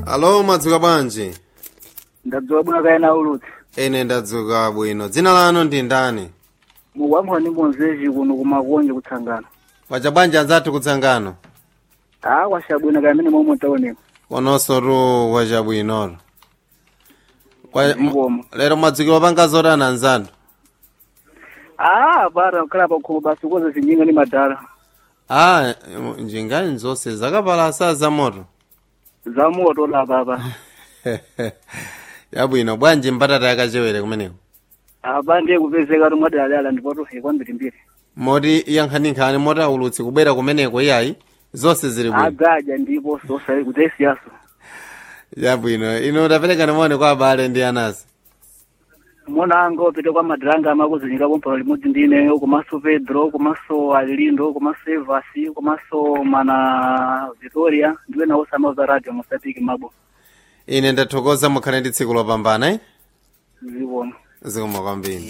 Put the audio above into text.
alo mwadzuka bwanji ndadzuka bwino kaena ulutsi ine ndadzuka bwino dzina lanu ndi ndani mukwamphwa ndi mbonzezi kuno kumakonje kutsangano kwacha bwanji anzathu kutsangano a kwashabwino kamene momwe taoneka kononso tu kwachabwinoro Kwa- m- Ngoma. lero mwadzukira panga zotani anzathu a para kukhala pakhomo basi koza zinjinga ndi madala a njingani zonse zakapalasa za moto za moto lapapa yabwino bwanji mbatata yakachewere kumeneko apa ndiye kupezeka tomwadalala ndipotohe kwambirimbiri moti yankhaninkhani moti aulutsi kubwera kumeneko iyayi zonse zili bwino agaja ndipo sosa kudzayisiyaso yabwino ino tapereka nimone kwa abale ndi anasi mona anga opita kwa madiranga amakuzinyika pompano limodzi ndine komanso pedro komanso alilindo komanso evasi komanso mana victoria ndiwe nawo samauza radio mosapiki mabo ine ndathokoza mukhale ndi tsiku lopambana eh? zikomo zikomo kwambiri